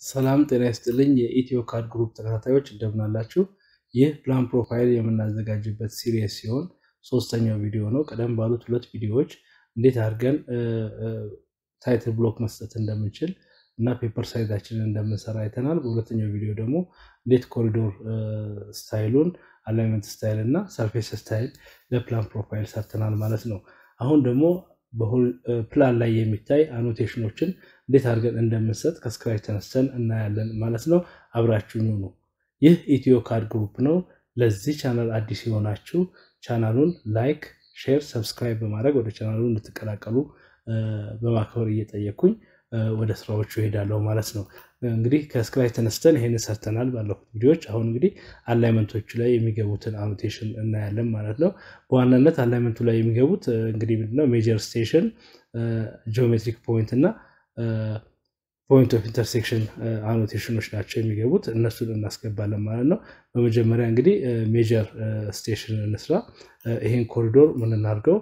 ሰላም ጤና ይስጥልኝ የኢትዮ ካድ ግሩፕ ተከታታዮች እንደምን አላችሁ? ይህ ፕላን ፕሮፋይል የምናዘጋጅበት ሲሪየስ ሲሆን ሶስተኛው ቪዲዮ ነው። ቀደም ባሉት ሁለት ቪዲዮዎች እንዴት አድርገን ታይትል ብሎክ መስጠት እንደምንችል እና ፔፐር ሳይዛችንን እንደምንሰራ አይተናል። በሁለተኛው ቪዲዮ ደግሞ እንዴት ኮሪዶር ስታይሉን አላይመንት ስታይል እና ሰርፌስ ስታይል ለፕላን ፕሮፋይል ሰርተናል ማለት ነው። አሁን ደግሞ ፕላን ላይ የሚታይ አኖቴሽኖችን እንዴት አድርገን እንደምንሰጥ ከስክራች ተነስተን እናያለን ማለት ነው። አብራችሁኝ ነው። ይህ ኢትዮ ካድ ግሩፕ ነው። ለዚህ ቻናል አዲስ የሆናችሁ ቻናሉን ላይክ፣ ሼር፣ ሰብስክራይብ በማድረግ ወደ ቻናሉ እንድትቀላቀሉ በማክበር እየጠየኩኝ ወደ ስራዎቹ ይሄዳለሁ ማለት ነው። እንግዲህ ከስክራች ተነስተን ይሄን ሰርተናል ባለፉት ቪዲዮዎች። አሁን እንግዲህ አላይመንቶቹ ላይ የሚገቡትን አኖቴሽን እናያለን ማለት ነው። በዋናነት አላይመንቱ ላይ የሚገቡት እንግዲህ ምንድነው ሜጀር ስቴሽን፣ ጂኦሜትሪክ ፖይንት እና ፖይንት ኦፍ ኢንተርሴክሽን አኖቴሽኖች ናቸው የሚገቡት። እነሱን እናስገባለን ማለት ነው። በመጀመሪያ እንግዲህ ሜጀር ስቴሽን እንስራ። ይሄን ኮሪዶር ምን እናድርገው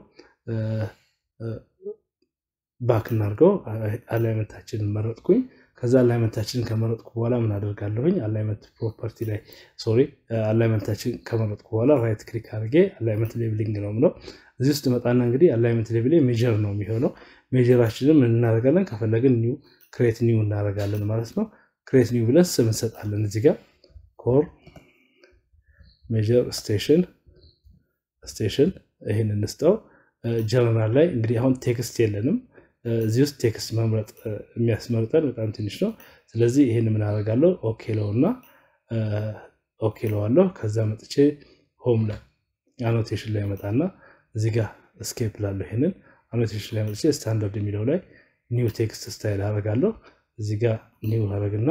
ባክ እናድርገው። አላይመንታችንን መረጥኩኝ። ከዛ አላይመንታችንን ከመረጥኩ በኋላ ምን አደርጋለሁኝ? አላይመንት ፕሮፐርቲ ላይ ሶሪ፣ አላይመንታችን ከመረጥኩ በኋላ ራይት ክሊክ አድርጌ አላይመንት ሌብሊንግ ነው ምለው። እዚህ ውስጥ መጣና እንግዲህ አላይመንት ሌብል ሜጀር ነው የሚሆነው። ሜጀራችንን ምን እናደርጋለን? ከፈለግን ኒው ክሬት ኒው እናደርጋለን ማለት ነው። ክሬት ኒው ብለን ስም እንሰጣለን። እዚህ ጋር ኮር ሜጀር ስቴሽን ስቴሽን ይህን እንስጠው። ጀነራል ላይ እንግዲህ አሁን ቴክስት የለንም እዚህ ውስጥ ቴክስት መምረጥ የሚያስመርጠን በጣም ትንሽ ነው። ስለዚህ ይህን ምን አደርጋለሁ? ኦኬ ለውና ኦኬ ለዋለሁ። ከዛ መጥቼ ሆም ላይ አኖቴሽን ላይ መጣና እዚህ ጋር ስኬፕ ላለሁ ይህንን አኖቴሽን ላይ መጥቼ ስታንዳርድ የሚለው ላይ ኒው ቴክስት ስታይል አደርጋለሁ። እዚህ ጋር ኒው አደርግና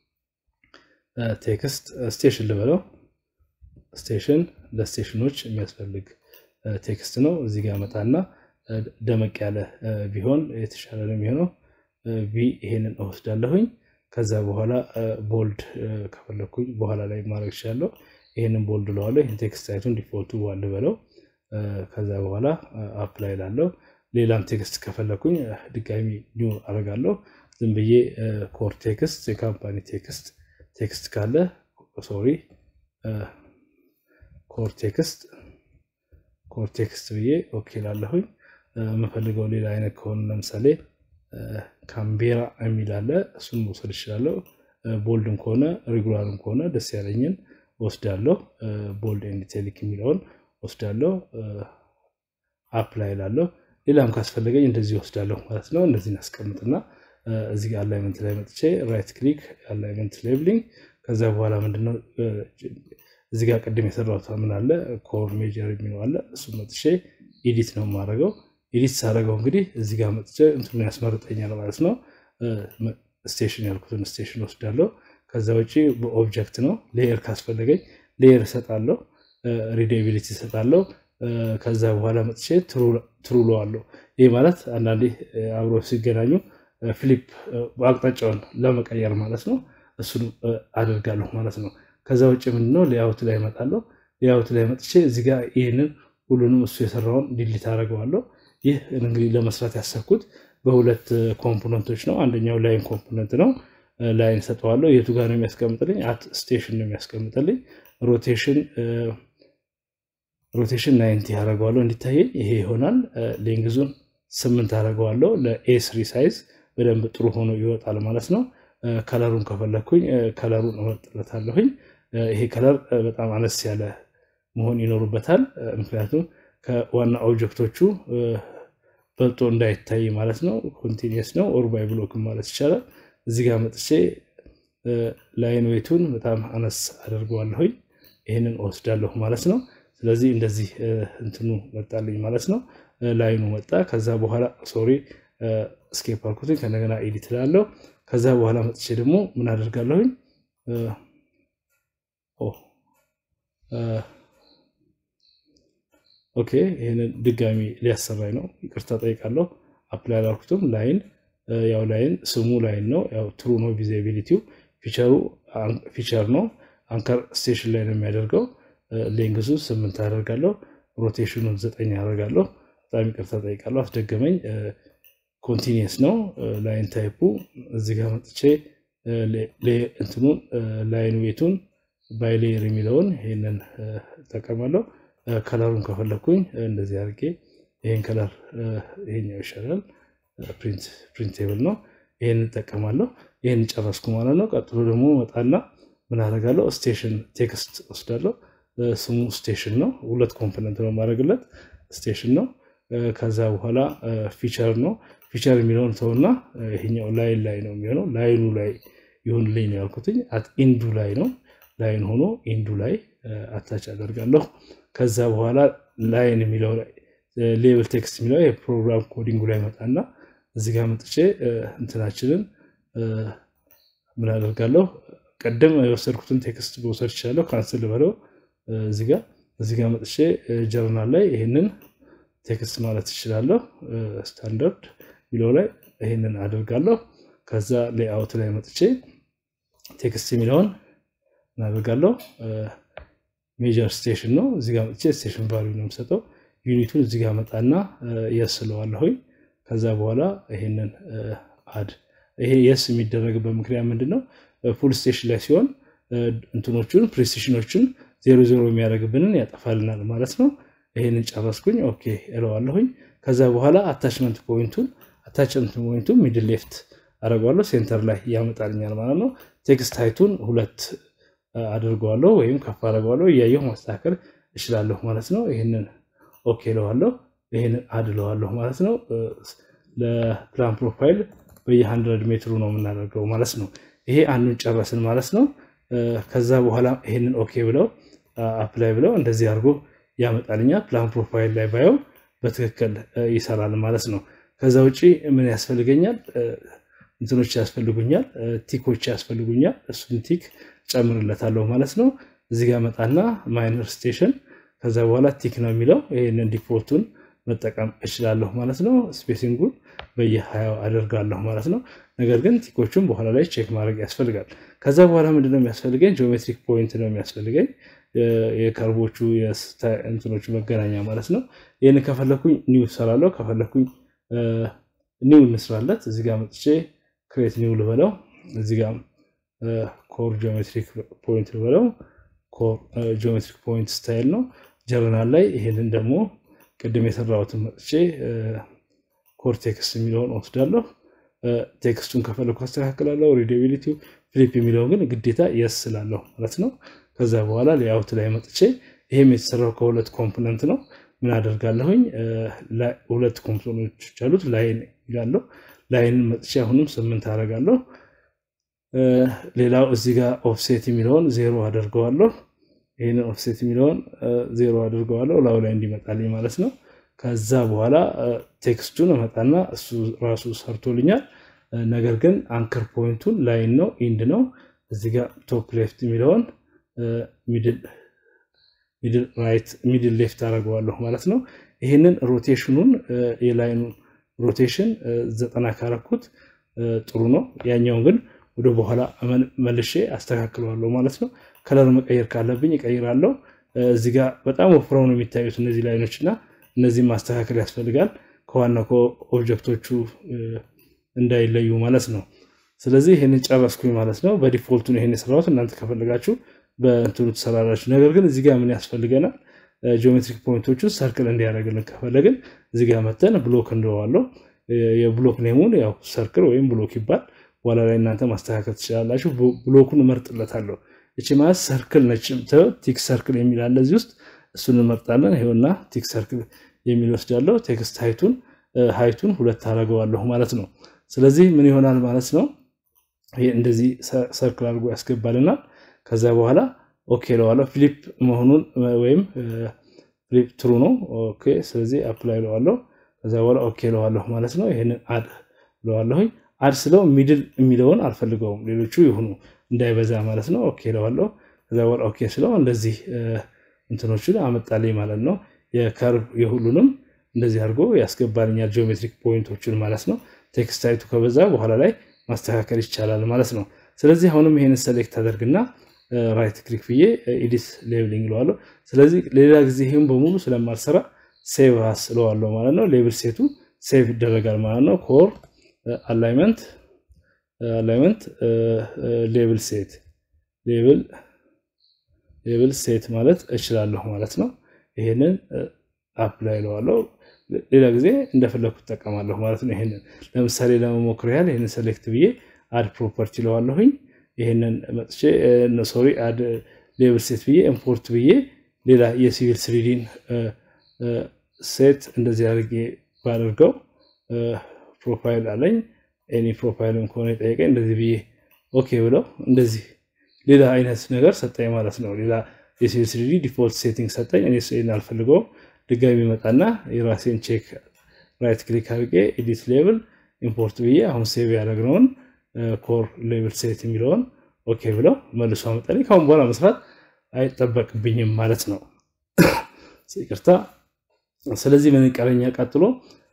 ቴክስት ስቴሽን ልበለው። ስቴሽን ለስቴሽኖች የሚያስፈልግ ቴክስት ነው። እዚህ ጋር መጣና ደመቅ ያለ ቢሆን የተሻለ ነው የሚሆነው። ቪ ይሄንን እወስዳለሁኝ። ከዛ በኋላ ቦልድ ከፈለኩኝ በኋላ ላይ ማድረግ ይችላለሁ። ይሄንን ቦልድ ለዋለሁ። ይህን ቴክስት አይቱን ዲፎልቱ ዋል በለው። ከዛ በኋላ አፕላይ ላለው ሌላም ቴክስት ከፈለኩኝ ድጋሚ ኒው አደርጋለሁ። ዝም ብዬ ኮር ቴክስት የካምፓኒ ቴክስት ቴክስት ካለ ሶሪ ኮር ቴክስት ኮር ቴክስት ብዬ ኦኬ ላለሁኝ። የምፈልገው ሌላ አይነት ከሆነ ለምሳሌ ካምቤራ የሚል አለ። እሱን መውሰድ እችላለሁ። ቦልድም ከሆነ ሬጉላርም ከሆነ ደስ ያለኝን ወስዳለሁ። ቦልድ ኤንድ ቴሊክ የሚለውን ወስዳለሁ። አፕላይ ላለሁ። ሌላም ካስፈለገኝ እንደዚህ ወስዳለሁ ማለት ነው። እነዚህን አስቀምጥና እዚህ ጋር አላይመንት ላይ መጥቼ ራይት ክሊክ አላይመንት ሌብሊንግ። ከዛ በኋላ ምንድነው እዚህ ጋር ቅድም የሰራሁት ምን አለ ኮር ሜጀር የሚለው አለ። እሱ መጥቼ ኤዲት ነው የማደርገው። ኤዲት ሳደርገው እንግዲህ እዚህ ጋር መጥቼ እንትኑን ያስመርጠኛል ማለት ነው። ስቴሽን ያልኩትን ስቴሽን ወስዳለሁ። ከዛ ውጭ በኦብጀክት ነው። ሌየር ካስፈለገኝ ሌየር እሰጣለሁ። ሪዴቢሊቲ እሰጣለሁ። ከዛ በኋላ መጥቼ ትሩሎ አለው። ይህ ማለት አንዳንዴ አብሮ ሲገናኙ ፍሊፕ አቅጣጫውን ለመቀየር ማለት ነው። እሱን አደርጋለሁ ማለት ነው። ከዛ ውጭ ምንድነው ሌአውት ላይ እመጣለሁ። ሌአውት ላይ መጥቼ እዚህ ጋር ይህንን ሁሉንም እሱ የሰራውን ዲሊት አደርገዋለሁ። ይህ እንግዲህ ለመስራት ያሰብኩት በሁለት ኮምፖነንቶች ነው። አንደኛው ላይን ኮምፖነንት ነው። ላይን ሰጠዋለሁ። የቱ ጋር ነው የሚያስቀምጥልኝ? አት ስቴሽን ነው የሚያስቀምጥልኝ። ሮቴሽን ሮቴሽን ናይንቲ ያደርገዋለሁ እንዲታየኝ ይሄ ይሆናል። ሌንግዙን ስምንት አደርገዋለሁ። ለኤስሪ ሳይዝ በደንብ ጥሩ ሆኖ ይወጣል ማለት ነው። ከለሩን ከፈለግኩኝ ከለሩን እመርጥለታለሁኝ። ይሄ ከለር በጣም አነስ ያለ መሆን ይኖሩበታል። ምክንያቱም ከዋና ኦብጀክቶቹ በልጦ እንዳይታይ ማለት ነው። ኮንቲኒየስ ነው ኦር ባይ ብሎክ ማለት ይቻላል። እዚህ ጋር መጥቼ ላይን ዌቱን በጣም አነስ አደርገዋለሁኝ። ይህንን እወስዳለሁ ማለት ነው። ስለዚህ እንደዚህ እንትኑ መጣልኝ ማለት ነው። ላይኑ መጣ። ከዛ በኋላ ሶሪ ስኬፕ አልኩትኝ። ከነገና ኤዲት ላለው ከዛ በኋላ መጥቼ ደግሞ ምን አደርጋለሁኝ ኦኬ ይህንን ድጋሚ ሊያሰራኝ ነው። ይቅርታ ጠይቃለሁ። አፕላይ አላልኩትም። ላይን ያው ላይን ስሙ ላይን ነው። ያው ትሩ ነው። ቪዚቢሊቲው ፊቸሩ ፊቸር ነው። አንከር ስቴሽን ላይ ነው የሚያደርገው። ሌንግዙ ስምንት አደርጋለሁ። ሮቴሽኑን ዘጠኝ አደርጋለሁ። በጣም ይቅርታ ጠይቃለሁ። አስደገመኝ። ኮንቲኒየስ ነው ላይን ታይፑ። እዚህ ጋር መጥቼ እንትኑን ላይን ዌቱን ባይሌየር የሚለውን ይህንን እጠቀማለሁ። ከለሩን ከፈለኩኝ እንደዚህ አድርጌ ይህን ከለር ይሄኛው ይሻላል፣ ፕሪንቴብል ነው። ይህን እጠቀማለሁ። ይህን ጨረስኩ ማለት ነው። ቀጥሎ ደግሞ መጣና ምን አደርጋለሁ? ስቴሽን ቴክስት ወስዳለሁ። ስሙ ስቴሽን ነው። ሁለት ኮምፖነንት ነው የማደርግለት ስቴሽን ነው። ከዛ በኋላ ፊቸር ነው። ፊቸር የሚለውን ሰውና ይሄኛው ላይን ላይ ነው የሚሆነው። ላይኑ ላይ ይሁንልኝ ነው ያልኩትኝ። ኢንዱ ላይ ነው ላይን ሆኖ ኢንዱ ላይ አታች አደርጋለሁ። ከዛ በኋላ ላይን የሚለው ላይ ሌብል ቴክስት የሚለው የፕሮግራም ኮዲንጉ ላይ መጣና እዚህ ጋር መጥቼ እንትናችንን ምን አደርጋለሁ? ቀደም የወሰድኩትን ቴክስት መውሰድ ይችላለሁ። ካንስል በለው እዚህ ጋር እዚህ ጋር መጥቼ ጀርናል ላይ ይህንን ቴክስት ማለት ይችላለሁ። ስታንዳርድ የሚለው ላይ ይህንን አደርጋለሁ። ከዛ ሌአውት ላይ መጥቼ ቴክስት የሚለውን እናደርጋለሁ። ሜጀር ስቴሽን ነው። እዚህ ጋር መጥቼ ስቴሽን ቫሊዩ ነው የምሰጠው። ዩኒቱን እዚህ ጋር መጣና የስ ስለዋለሁኝ። ከዛ በኋላ ይሄንን አድ ይሄ የስ የሚደረግበት ምክንያት ምንድን ነው? ፉል ስቴሽን ላይ ሲሆን እንትኖቹን ፕሪሲሽኖችን ዜሮ ዜሮ የሚያደርግብንን ያጠፋልናል ማለት ነው። ይሄንን ጨረስኩኝ። ኦኬ እለዋለሁኝ። ከዛ በኋላ አታችመንት ፖይንቱን አታችመንት ፖይንቱን ሚድል ሌፍት አደርገዋለሁ ሴንተር ላይ ያመጣልኛል ማለት ነው። ቴክስት ሃይቱን ሁለት አድርገዋለሁ ወይም ከፍ አደርገዋለሁ። እያየሁ ማስተካከል እችላለሁ ማለት ነው። ይህንን ኦኬ እለዋለሁ። ይህንን አድ እለዋለሁ ማለት ነው። ለፕላን ፕሮፋይል በየ100 ሜትሩ ነው የምናደርገው ማለት ነው። ይሄ አንዱን ጨረስን ማለት ነው። ከዛ በኋላ ይህንን ኦኬ ብለው አፕላይ ብለው እንደዚህ አድርጎ ያመጣልኛል። ፕላን ፕሮፋይል ላይ ባየው በትክክል ይሰራል ማለት ነው። ከዛ ውጭ ምን ያስፈልገኛል? እንትኖች ያስፈልጉኛል፣ ቲኮች ያስፈልጉኛል። እሱን ቲክ ጨምርለታለሁ ማለት ነው። እዚህ ጋር መጣና ማይነር ስቴሽን ከዛ በኋላ ቲክ ነው የሚለው ይህንን ዲፎልቱን መጠቀም እችላለሁ ማለት ነው። ስፔሲንጉን በየሀያው አደርጋለሁ ማለት ነው። ነገር ግን ቲኮቹን በኋላ ላይ ቼክ ማድረግ ያስፈልጋል። ከዛ በኋላ ምንድነው የሚያስፈልገኝ? ጂኦሜትሪክ ፖይንት ነው የሚያስፈልገኝ የከርቦቹ እንትኖቹ መገናኛ ማለት ነው። ይህን ከፈለኩኝ ኒው እሰራለሁ። ከፈለኩኝ ኒው እንስራለት። እዚህ ጋር መጥቼ ክሬት ኒው ልበለው። እዚህ ጋር ኮር ጂኦሜትሪክ ፖይንት ልበለው። ኮር ጂኦሜትሪክ ፖይንት ስታይል ነው። ጀርናል ላይ ይሄንን ደግሞ ቅድም የሰራሁትን መጥቼ ኮር ቴክስት የሚለውን ወስዳለሁ። ቴክስቱን ከፈለኩ አስተካክላለሁ። ሪዲቢሊቲ ፍሊፕ የሚለውን ግን ግዴታ የስ ስላለሁ ማለት ነው። ከዛ በኋላ ሌአውት ላይ መጥቼ ይሄም የተሰራው ከሁለት ኮምፖነንት ነው። ምን አደርጋለሁኝ? ሁለት ኮምፖነንቶች አሉት። ላይን ይላለሁ። ላይንን መጥቼ አሁንም ስምንት አደርጋለሁ። ሌላው እዚህ ጋር ኦፍሴት የሚለውን ዜሮ አደርገዋለሁ። ይህንን ኦፍሴት የሚለውን ዜሮ አድርገዋለሁ ላዩ ላይ እንዲመጣልኝ ማለት ነው። ከዛ በኋላ ቴክስቱን እመጣና እሱ ራሱ ሰርቶልኛል። ነገር ግን አንከር ፖይንቱን ላይን ነው ኢንድ ነው። እዚህ ጋር ቶፕ ሌፍት የሚለውን ሚድል ሌፍት አደርገዋለሁ ማለት ነው። ይህንን ሮቴሽኑን የላይኑን ሮቴሽን ዘጠና ካረኩት ጥሩ ነው። ያኛውን ግን ወደ በኋላ መልሼ አስተካክለዋለሁ ማለት ነው። ከለር መቀየር ካለብኝ እቀይራለሁ። እዚህ ጋር በጣም ወፍረው ነው የሚታዩት እነዚህ ላይኖች እና እነዚህም ማስተካከል ያስፈልጋል ከዋናው ከኦብጀክቶቹ እንዳይለዩ ማለት ነው። ስለዚህ ይህንን ጨረስኩኝ ማለት ነው። በዲፎልቱን ይህን የሰራሁት እናንተ ከፈለጋችሁ በእንትኑ ትሰራላችሁ። ነገር ግን እዚህ ጋር ምን ያስፈልገናል? ጂኦሜትሪክ ፖይንቶቹን ሰርክል እንዲያደርግልን ከፈለግን እዚህ ጋር መተን ብሎክ እንደዋለው የብሎክ ኔሙን ያው ሰርክል ወይም ብሎክ ይባል በኋላ ላይ እናንተ ማስተካከል ትችላላችሁ። ብሎኩን እመርጥለታለሁ። እቺ ማለት ሰርክል ነች። ቲክ ሰርክል የሚል አለ እዚህ ውስጥ እሱን እንመርጣለን። ይኸውና ቲክ ሰርክል የሚል ወስዳለሁ። ቴክስት ሃይቱን ሃይቱን ሁለት አደርገዋለሁ ማለት ነው። ስለዚህ ምን ይሆናል ማለት ነው? ይሄ እንደዚህ ሰርክል አድርጎ ያስገባልናል። ከዛ በኋላ ኦኬ ለዋለሁ። ፍሊፕ መሆኑን ወይም ፍሊፕ ትሩ ነው። ኦኬ ስለዚህ አፕላይ ለዋለሁ። ከዛ በኋላ ኦኬ ለዋለሁ ማለት ነው። ይሄንን አድ ለዋለሁኝ። አድ ስለው ሚድል የሚለውን አልፈልገውም፣ ሌሎቹ ይሁኑ እንዳይበዛ ማለት ነው። ኦኬ ለዋለሁ። ከዛ በኋላ ኦኬ ስለው እንደዚህ እንትኖችን አመጣልኝ ማለት ነው። የከርቭ የሁሉንም እንደዚህ አድርጎ ያስገባልኛል ጂኦሜትሪክ ፖይንቶችን ማለት ነው። ቴክስት ታይቱ ከበዛ በኋላ ላይ ማስተካከል ይቻላል ማለት ነው። ስለዚህ አሁንም ይሄንን ሰሌክት አደርግና ራይት ክሊክ ብዬ ኤዲት ሌብሊንግ እለዋለሁ። ስለዚህ ሌላ ጊዜ ይህም በሙሉ ስለማልሰራ ሴቭ አስ እለዋለሁ ማለት ነው። ሌብል ሴቱ ሴቭ ይደረጋል ማለት ነው። ኮር አላይመንት አላይመንት ሌብል ሴት ሌብል ሌብል ሴት ማለት እችላለሁ ማለት ነው። ይሄንን አፕላይ እለዋለሁ። ሌላ ጊዜ እንደፈለግኩ እጠቀማለሁ ማለት ነው። ይሄንን ለምሳሌ ለመሞክር ያህል ይህንን ሴሌክት ብዬ አድ ፕሮፐርቲ እለዋለሁኝ። ይህንን መጥቼ ሶሪ አድ ሌብል ሴት ብዬ ኢምፖርት ብዬ ሌላ የሲቪል ስሪዲን ሴት እንደዚህ አድርጌ ባደርገው ፕሮፋይል አለኝ። ኤኒ ፕሮፋይልም ከሆነ የጠየቀኝ እንደዚህ ብዬ ኦኬ ብለው እንደዚህ ሌላ አይነት ነገር ሰጠኝ ማለት ነው። ሌላ የሲቪል ስሪዲ ዲፎልት ሴቲንግ ሰጠኝ። እኔ ስን አልፈልገውም። ድጋሚ መጣና የራሴን ቼክ ራይት ክሊክ አድርጌ ኤዲት ሌብል ኢምፖርት ብዬ አሁን ሴቭ ያደረግነውን ኮር ሌብል ሴት የሚለውን ኦኬ ብለው መልሶ አመጣልኝ። ካሁን በኋላ መስራት አይጠበቅብኝም ማለት ነው። ይቅርታ። ስለዚህ ምን ቀረኛ? ቀጥሎ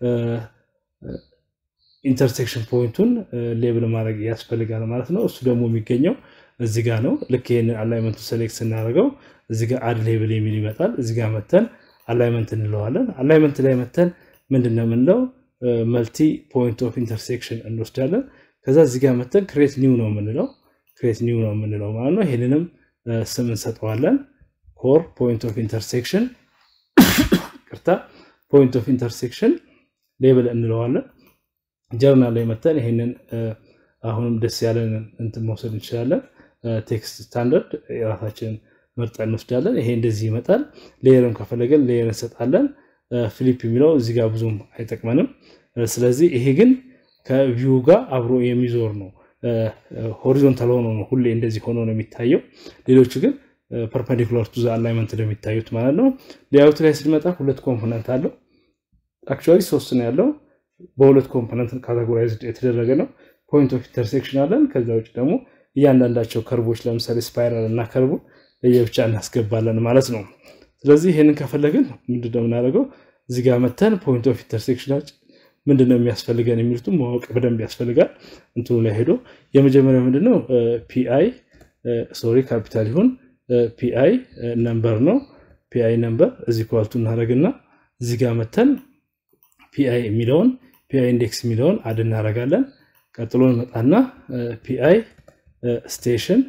ኢንተርሴክሽን ፖይንቱን ሌብል ማድረግ ያስፈልጋል ማለት ነው። እሱ ደግሞ የሚገኘው እዚህ ጋር ነው። ልክ ይህንን አላይመንቱ ሴሌክት ስናደርገው እዚህ ጋር አድ ሌብል የሚል ይመጣል። እዚህ ጋር መተን አላይመንት እንለዋለን። አላይመንት ላይ መተን ምንድን ነው የምንለው? መልቲ ፖይንት ኦፍ ኢንተርሴክሽን እንወስዳለን። ከዛ እዚህ ጋር መተን ክሬት ኒው ነው የምንለው ክሬት ኒው ነው የምንለው ማለት ነው። ይህንንም ስም እንሰጠዋለን። ኮር ፖይንት ኦፍ ኢንተርሴክሽን ቅርታ ፖይንት ኦፍ ኢንተርሴክሽን ሌብል እንለዋለን። ጀርናል ላይ መተን ይሄንን አሁንም ደስ ያለን እንትን መውሰድ እንችላለን። ቴክስት ስታንዳርድ የራሳችንን መርጠን እንወስዳለን። ይሄ እንደዚህ ይመጣል። ሌየርም ከፈለገን ሌየር እንሰጣለን። ፍሊፕ የሚለው እዚህ ጋር ብዙም አይጠቅመንም። ስለዚህ ይሄ ግን ከቪው ጋር አብሮ የሚዞር ነው። ሆሪዞንታል ሆኖ ነው ሁሌ እንደዚህ ሆኖ ነው የሚታየው። ሌሎቹ ግን ፐርፐንዲኩላር ቱ አላይመንት ነው የሚታዩት ማለት ነው። ሌያውት ላይ ስንመጣ ሁለት ኮምፖነንት አለው። አክቹዋሊ ሶስት ነው ያለው። በሁለት ኮምፖነንት ካቴጎራይዝድ የተደረገ ነው። ፖይንት ኦፍ ኢንተርሴክሽን አለን። ከዛ ውጭ ደግሞ እያንዳንዳቸው ከርቦች ለምሳሌ ስፓይራል እና ከርቡ ለየብቻ እናስገባለን ማለት ነው። ስለዚህ ይህንን ከፈለግን ምንድነው የምናደርገው? እዚህ ጋር መተን ፖይንት ኦፍ ኢንተርሴክሽናችን ምንድነው የሚያስፈልገን የሚሉትም ማወቅ በደንብ ያስፈልጋል። እንትኑ ላይ ሄዶ የመጀመሪያው ምንድነው ፒአይ ሶሪ ካፒታል ይሁን ፒአይ ነምበር ነው። ፒአይ ነምበር እዚህ ኳልቱ እናደርግና እዚህ ጋር መተን ፒአይ የሚለውን ፒአይ ኢንዴክስ የሚለውን አድ እናደርጋለን። ቀጥሎ እንመጣና ፒአይ ስቴሽን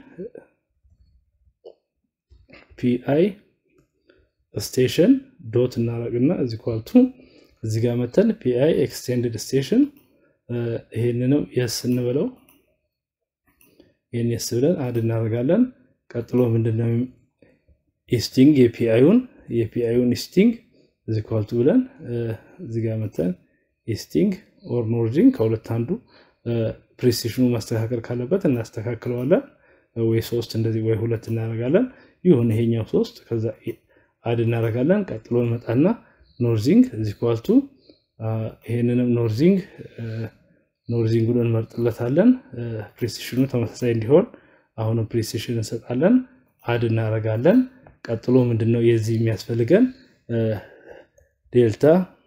ፒአይ ስቴሽን ዶት እናደርግና እዚህ ኳልቱ እዚህ ጋር መተን ፒአይ ኤክስቴንድድ ስቴሽን ይሄንንም የስ እንበለው ይህን የስ ብለን አድ እናደርጋለን። ቀጥሎ ምንድነው ኢስቲንግ የፒአዩን የፒአዩን ኢስቲንግ እዚህ ኳልቱ ብለን እዚህ ጋር መተን ኢስቲንግ ኦር ኖርጂንግ ከሁለት አንዱ ፕሪሲሽኑ ማስተካከል ካለበት እናስተካክለዋለን። ወይ ሶስት እንደዚህ ወይ ሁለት እናደርጋለን። ይሁን ይሄኛው ሶስት ከዛ አድ እናደርጋለን። ቀጥሎ እንመጣና ኖርዚንግ እዚህ ኳልቱ ይሄንንም ኖርዚንግ ኖርዚንጉን እንመርጥለታለን። ፕሪሲሽኑ ተመሳሳይ እንዲሆን አሁንም ፕሪሲሽን እንሰጣለን። አድ እናደርጋለን። ቀጥሎ ምንድነው የዚህ የሚያስፈልገን ዴልታ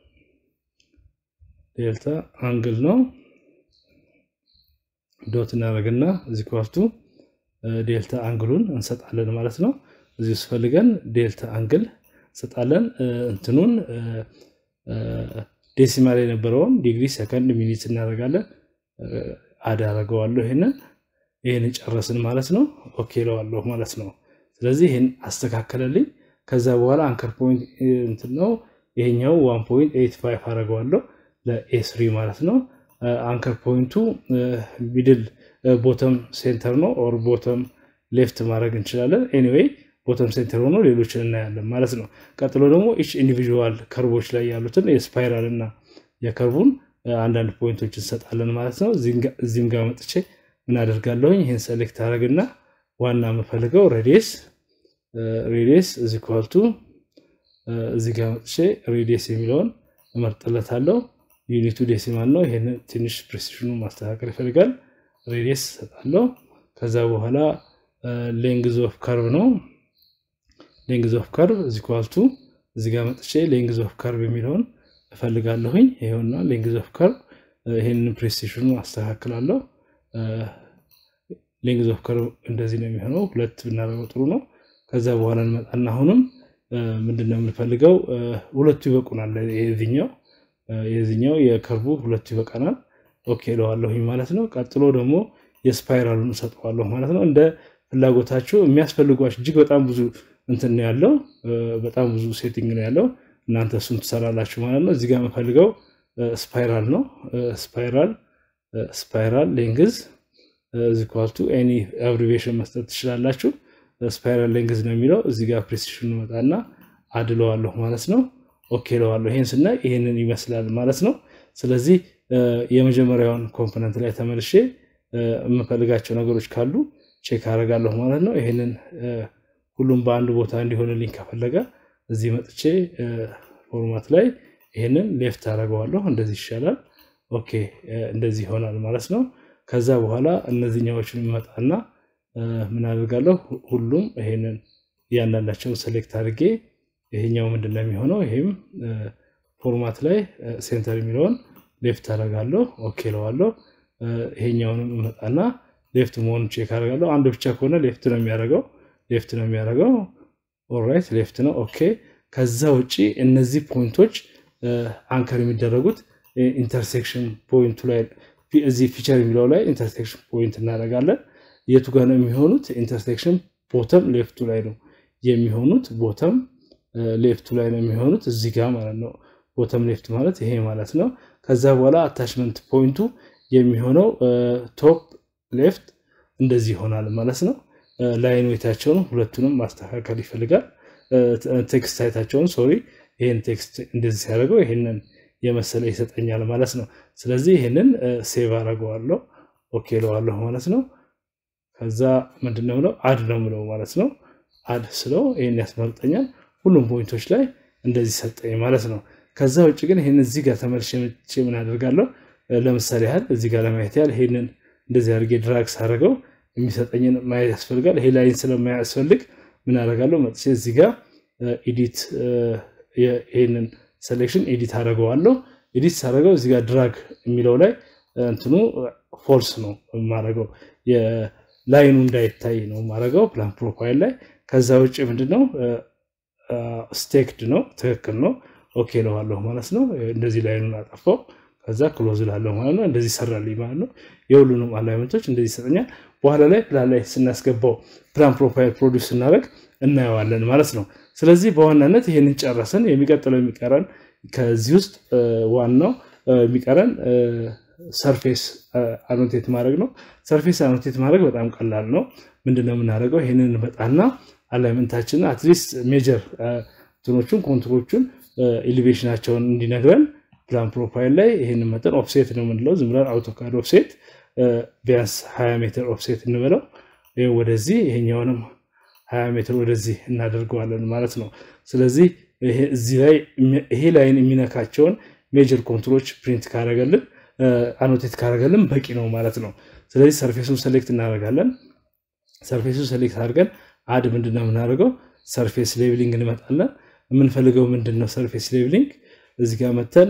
ዴልታ አንግል ነው። ዶት እናደርግና እዚህ ኳልቱ ዴልታ አንግሉን እንሰጣለን ማለት ነው። እዚህ ውስጥ ፈልገን ዴልታ አንግል እንሰጣለን። እንትኑን ዴሲማል የነበረውን ዲግሪ ሰከንድ ሚኒት እናደርጋለን። አድ አደርገዋለሁ። ይህንን ይህን ጨረስን ማለት ነው። ኦኬ ለዋለሁ ማለት ነው። ስለዚህ ይህን አስተካከለልኝ። ከዛ በኋላ አንከር ፖይንት እንትን ነው ይሄኛው ዋን ፖይንት ኤይት ፋይቭ አደርገዋለሁ ለኤስሪ ማለት ነው። አንከር ፖይንቱ ሚድል ቦተም ሴንተር ነው ኦር ቦተም ሌፍት ማድረግ እንችላለን። ኤኒዌይ ቦተም ሴንተር ሆኖ ሌሎችን እናያለን ማለት ነው። ቀጥሎ ደግሞ ኢች ኢንዲቪዥዋል ከርቦች ላይ ያሉትን የስፓይራል እና የከርቡን አንዳንድ ፖይንቶች እንሰጣለን ማለት ነው። እዚህም ጋር መጥቼ ምን አደርጋለሁኝ? ይህን ሰሌክት አደረግና ዋና የምፈልገው ሬዲየስ ሬዲየስ እዚ ኳልቱ እዚህ ጋር መጥቼ ሬዲየስ የሚለውን እመርጥለታለሁ። ዩኒቱ ዴሲማል ነው። ይህን ትንሽ ፕሬሲሽኑ ማስተካከል ይፈልጋል። ሬዲየስ እሰጣለሁ። ከዛ በኋላ ሌንግዝ ኦፍ ከርቭ ነው። ሌንግዝ ኦፍ ከርቭ እዚ ኳልቱ እዚ ጋር መጥቼ ሌንግዝ ኦፍ ከርቭ የሚለውን እፈልጋለሁኝ። ይሄውና ሌንግዝ ኦፍ ከርቭ ይህንን ፕሬሲሽኑ አስተካክላለሁ። ሌንግዝ ኦፍ ከርቭ እንደዚህ ነው የሚሆነው። ሁለት ብናደርገው ጥሩ ነው። ከዛ በኋላ እንመጣና አሁንም ምንድነው የምንፈልገው? ሁለቱ ይበቁናል። የዚኛው የዚኛው የከርቡ ሁለቱ ይበቃናል። ኦኬ እለዋለሁኝ ማለት ነው። ቀጥሎ ደግሞ የስፓይራሉን እሰጠዋለሁ ማለት ነው። እንደ ፍላጎታችሁ የሚያስፈልጓችሁ እጅግ በጣም ብዙ እንትን ነው ያለው፣ በጣም ብዙ ሴቲንግ ነው ያለው። እናንተ እሱን ትሰራላችሁ ማለት ነው። እዚህ ጋር የምፈልገው ስፓይራል ነው። ስፓይራል ስፓይራል ሌንግዝ ዚኳልቱ ኤኒ አብሪቬሽን መስጠት ትችላላችሁ። ስፓይራል ሌንግዝ ነው የሚለው እዚህ ጋር ፕሬሲሽን መጣና አድለዋለሁ ማለት ነው። ኦኬ ለዋለሁ። ይህን ስናይ ይህንን ይመስላል ማለት ነው። ስለዚህ የመጀመሪያውን ኮምፖነንት ላይ ተመልሼ የምፈልጋቸው ነገሮች ካሉ ቼክ አደርጋለሁ ማለት ነው። ይህንን ሁሉም በአንድ ቦታ እንዲሆንልኝ ከፈለገ እዚህ መጥቼ ፎርማት ላይ ይህንን ሌፍት አደርገዋለሁ። እንደዚህ ይሻላል። ኦኬ እንደዚህ ይሆናል ማለት ነው። ከዛ በኋላ እነዚህኛዎችን ይመጣና ምን አደርጋለሁ? ሁሉም ይሄንን እያንዳንዳቸውን ሴሌክት አድርጌ ይሄኛው ምንድን ነው የሚሆነው? ይሄም ፎርማት ላይ ሴንተር የሚለውን ሌፍት አደርጋለሁ። ኦኬ ለዋለሁ። ይሄኛውንም እመጣና ሌፍት መሆኑን ቼክ አደርጋለሁ። አንድ ብቻ ከሆነ ሌፍት ነው የሚያደርገው ሌፍት ነው የሚያደርገው። ኦልራይት ሌፍት ነው። ኦኬ ከዛ ውጪ እነዚህ ፖይንቶች አንከር የሚደረጉት ኢንተርሴክሽን ፖይንቱ ላይ እዚህ ፊቸር የሚለው ላይ ኢንተርሴክሽን ፖይንት እናደርጋለን። የቱ ጋር ነው የሚሆኑት? ኢንተርሴክሽን ቦተም ሌፍቱ ላይ ነው የሚሆኑት። ቦተም ሌፍቱ ላይ ነው የሚሆኑት እዚህ ጋር ማለት ነው። ቦተም ሌፍት ማለት ይሄ ማለት ነው። ከዛ በኋላ አታችመንት ፖይንቱ የሚሆነው ቶፕ ሌፍት እንደዚህ ይሆናል ማለት ነው። ላይን ዌታቸውን ሁለቱንም ማስተካከል ይፈልጋል። ቴክስት ሳይታቸውን ሶሪ፣ ይህን ቴክስት እንደዚህ ሲያደርገው ይህንን የመሰለ ይሰጠኛል ማለት ነው። ስለዚህ ይህንን ሴቭ አደርገዋለሁ ኦኬ ለዋለሁ ማለት ነው። ከዛ ምንድን ነው ምለው አድ ነው ምለው ማለት ነው። አድ ስለው ይህን ያስመርጠኛል። ሁሉም ፖይንቶች ላይ እንደዚህ ሰጠኝ ማለት ነው። ከዛ ውጭ ግን ይህን እዚህ ጋር ተመልሼ መጥቼ ምን አደርጋለሁ? ለምሳሌ ያህል እዚህ ጋር ለማየት ያህል ይህንን እንደዚህ አድርጌ ድራግ ሳደርገው የሚሰጠኝን ማየት ያስፈልጋል። ይሄ ላይን ስለማያስፈልግ ምን አደርጋለሁ? መጥቼ እዚህ ጋር ኤዲት ይህንን ሴሌክሽን ኤዲት አደርገዋለሁ። ኤዲት ሳደርገው እዚህ ጋር ድራግ የሚለው ላይ እንትኑ ፎልስ ነው የማደርገው ላይኑ እንዳይታይ ነው የማደርገው ፕላን ፕሮፋይል ላይ። ከዛ ውጭ ምንድነው ስቴክድ ነው ትክክል ነው ኦኬ ለዋለሁ ማለት ነው። እንደዚህ ላይኑን አጠፋው። ከዛ ክሎዝ ላለሁ ማለት ነው። እንደዚህ ሰራልኝ ማለት ነው። የሁሉንም አላይመንቶች እንደዚህ ይሰጠኛል። በኋላ ላይ ፕላን ላይ ስናስገባው ፕላን ፕሮፋይል ፕሮዲውስ ስናደርግ እናየዋለን ማለት ነው። ስለዚህ በዋናነት ይህንን ጨረስን። የሚቀጥለው የሚቀረን ከዚህ ውስጥ ዋናው የሚቀረን ሰርፌስ አኖቴት ማድረግ ነው። ሰርፌስ አኖቴት ማድረግ በጣም ቀላል ነው። ምንድነው የምናደርገው? ይህንን እንመጣና አላይመንታችንን አትሊስት ሜጀር እንትኖቹን ኮንትሮቹን ኤሊቬሽናቸውን እንዲነግረን ፕላን ፕሮፋይል ላይ ይህንን መጠን ኦፍሴት ነው የምንለው። ዝም ብለን አውቶካድ ኦፍሴት ቢያንስ 20 ሜትር ኦፍሴት እንበለው። ወደዚህ ይሄኛውንም 20 ሜትር ወደዚህ እናደርገዋለን ማለት ነው። ስለዚህ እዚህ ላይ ይሄ ላይን የሚነካቸውን ሜጀር ኮንትሮች ፕሪንት ካደረገልን አኖቴት ካደረገልን በቂ ነው ማለት ነው። ስለዚህ ሰርፌሱን ሴሌክት እናደርጋለን። ሰርፌሱን ሴሌክት አድርገን አድ ምንድን ነው የምናደርገው? ሰርፌስ ሌቭሊንግ እንመጣለን። የምንፈልገው ምንድን ነው? ሰርፌስ ሌቭሊንግ እዚህ ጋር መተን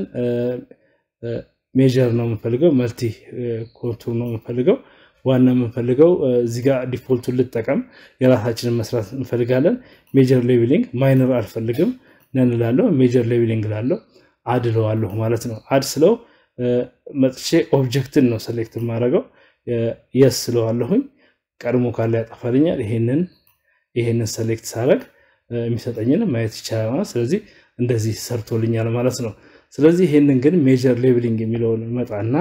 ሜጀር ነው የምንፈልገው፣ መልቲ ኮንቱር ነው የምንፈልገው። ዋና የምንፈልገው እዚህ ጋር ዲፎልቱን ልጠቀም፣ የራሳችንን መስራት እንፈልጋለን። ሜጀር ሌቭሊንግ ማይነር አልፈልግም ነን እላለሁ። ሜጀር ሌቭሊንግ ላለው አድ እለዋለሁ ማለት ነው። አድ ስለው መጥቼ ኦብጀክትን ነው ሰሌክት የማደርገው። የስ ስለዋለሁኝ ቀድሞ ካለ ያጠፋልኛል። ይሄንን ይሄንን ሰሌክት ሳረግ የሚሰጠኝን ማየት ይቻላል ማለት ስለዚህ እንደዚህ ሰርቶልኛል ማለት ነው። ስለዚህ ይሄንን ግን ሜጀር ሌቭሊንግ የሚለውን መጣና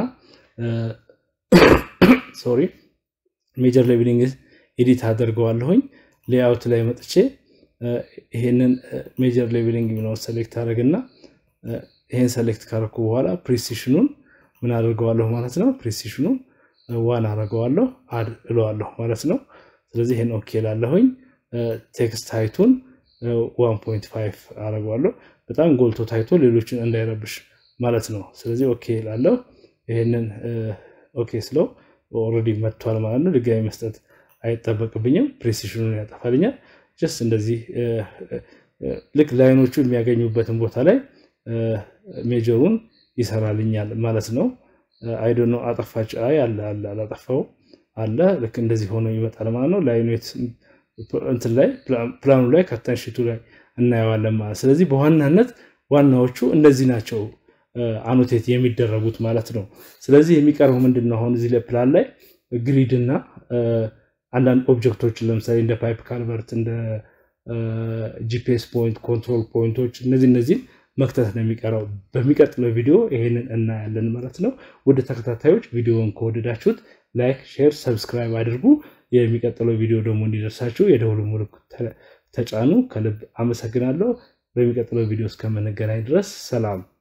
ሶሪ ሜጀር ሌቭሊንግ ኤዲት አደርገዋለሁኝ። ሌአውት ላይ መጥቼ ይሄንን ሜጀር ሌቭሊንግ የሚለውን ሰሌክት አደረግና ይሄን ሰሌክት ካረኩ በኋላ ፕሪሲሽኑን ምን አድርገዋለሁ ማለት ነው። ፕሪሲሽኑን ዋን አደርገዋለሁ አድ እለዋለሁ ማለት ነው። ስለዚህ ይሄን ኦኬ ላለሁኝ ቴክስት ሃይቱን ዋን ፖይንት ፋይቭ አደርገዋለሁ በጣም ጎልቶ ታይቶ ሌሎችን እንዳይረብሽ ማለት ነው። ስለዚህ ኦኬ ላለሁ ይሄንን ኦኬ ስለው ኦልሬዲ መጥቷል ማለት ነው። ድጋሚ መስጠት አይጠበቅብኝም። ፕሬሲሽኑን ያጠፋልኛል። ጀስት እንደዚህ ልክ ላይኖቹ የሚያገኙበትን ቦታ ላይ ሜጀሩን ይሰራልኛል ማለት ነው። አይዶ ነው አጠፋች አይ አለ አለ አላጠፋው አለ ልክ እንደዚህ ሆኖ ይመጣል ማለት ነው። ላይኑ እንትን ላይ ፕላኑ ላይ ካርታን ሺቱ ላይ እናየዋለን ማለት ስለዚህ በዋናነት ዋናዎቹ እነዚህ ናቸው አኖቴት የሚደረጉት ማለት ነው። ስለዚህ የሚቀርበው ምንድን ነው? አሁን እዚህ ላይ ፕላን ላይ ግሪድ እና አንዳንድ ኦብጀክቶችን ለምሳሌ እንደ ፓይፕ ካልቨርት እንደ ጂፒኤስ ፖይንት ኮንትሮል ፖይንቶች እነዚህ እነዚህን መክተት ነው የሚቀረው። በሚቀጥለው ቪዲዮ ይሄንን እናያለን ማለት ነው። ወደ ተከታታዮች ቪዲዮውን ከወደዳችሁት ላይክ፣ ሼር፣ ሰብስክራይብ አድርጉ። የሚቀጥለው ቪዲዮ ደግሞ እንዲደርሳችሁ የደውል ምልክት ተጫኑ። ከልብ አመሰግናለሁ። በሚቀጥለው ቪዲዮ እስከምንገናኝ ድረስ ሰላም።